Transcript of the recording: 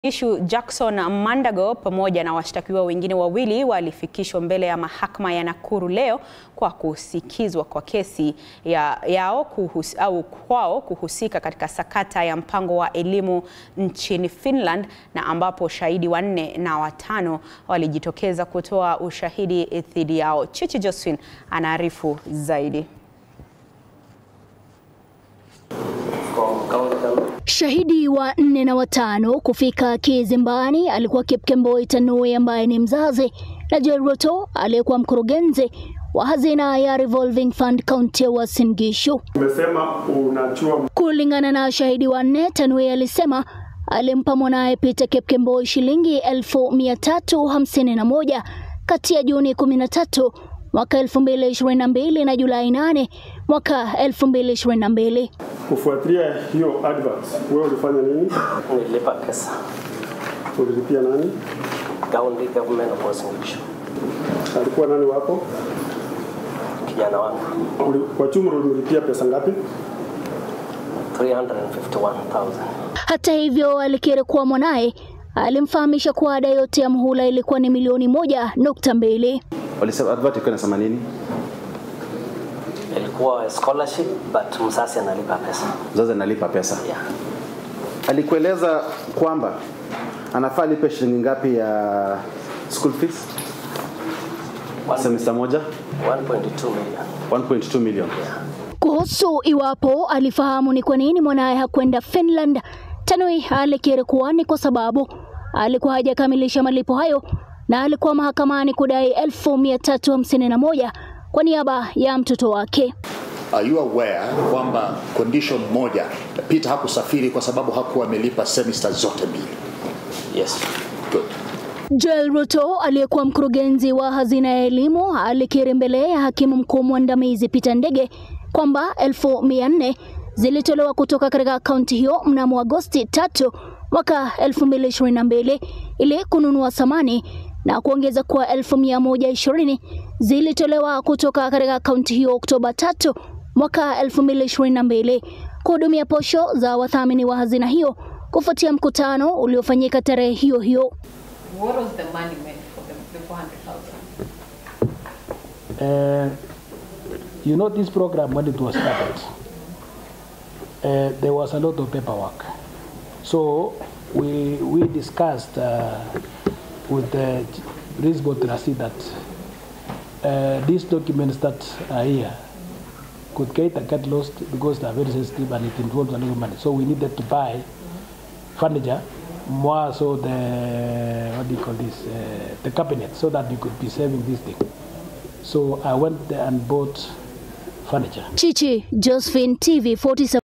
Ishu Jackson Mandago pamoja na washtakiwa wengine wawili walifikishwa mbele ya mahakama ya Nakuru leo kwa kusikizwa kwa kesi ya, yao kuhus, au kwao kuhusika katika sakata ya mpango wa elimu nchini Finland na ambapo shahidi wanne na watano walijitokeza kutoa ushahidi dhidi yao. Chichi Josephine anaarifu zaidi. Shahidi wa nne na watano kufika kizimbani alikuwa Kipkemboi Tanui ambaye ni mzazi na Joel Ruto aliyekuwa mkurugenzi wa hazina ya Revolving Fund kaunti ya Uasin Gishu. Umesema unachua Kulingana na shahidi wa nne, Tanui alisema alimpa mwanaye Peter Kipkemboi shilingi elfu mia tatu hamsini na moja kati ya Juni 13 mwaka 2022 na Julai 8 mwaka 2022. kufuatilia hiyo advert, wewe ulifanya nini? Nilipa pesa Ulilipia nani? county government of Uasin Gishu, Alikuwa nani wako? kijana wangu Uli, kwa jumla ulimlipia pesa ngapi? 351,000. Hata hivyo, alikiri kuwa mwanaye alimfahamisha kuwa ada yote ya mhula ilikuwa ni milioni moja nukta mbili. Walisema advert ilikuwa inasema nini? Ilikuwa scholarship but msasi analipa pesa Mzazi analipa pesa. yeah. Alikueleza kwamba anafaa lipe shilingi ngapi ya school fees One- semester moja? 1.2 million 1.2 million. Kuhusu iwapo alifahamu ni kwa nini mwanaye hakwenda Finland, Tanui alikiri kuwa ni kwa sababu alikuwa hajakamilisha malipo hayo na alikuwa mahakamani kudai elfu mia tatu hamsini na moja kwa niaba ya mtoto wake. Are you aware kwamba condition moja Peter hakusafiri kwa sababu hakuwa amelipa semester zote mbili? yes Good. Joel Ruto aliyekuwa mkurugenzi wa hazina ya elimu alikiri mbele ya hakimu mkuu mwandamizi Peter Ndege kwamba elfu mia nne zilitolewa kutoka katika akaunti hiyo mnamo Agosti tatu mwaka 2022 ili kununua samani na kuongeza kuwa elfu mia moja ishirini zilitolewa kutoka katika akaunti hiyo Oktoba tatu mwaka 2022 kuhudumia posho za wathamini wa hazina hiyo kufuatia mkutano uliofanyika tarehe hiyo hiyo. What was the money meant for the, the 400,000? Uh, you know this program when it was started, uh, there was a lot of paperwork. So we we discussed uh, with the principal trustee that uh, these documents that are here could get, get lost because they are very sensitive and it involves a lot of money. So we needed to buy furniture, more so the what do you call this, uh, the cabinet, so that we could be saving this thing. So I went there and bought furniture. Chichi Josephine TV 47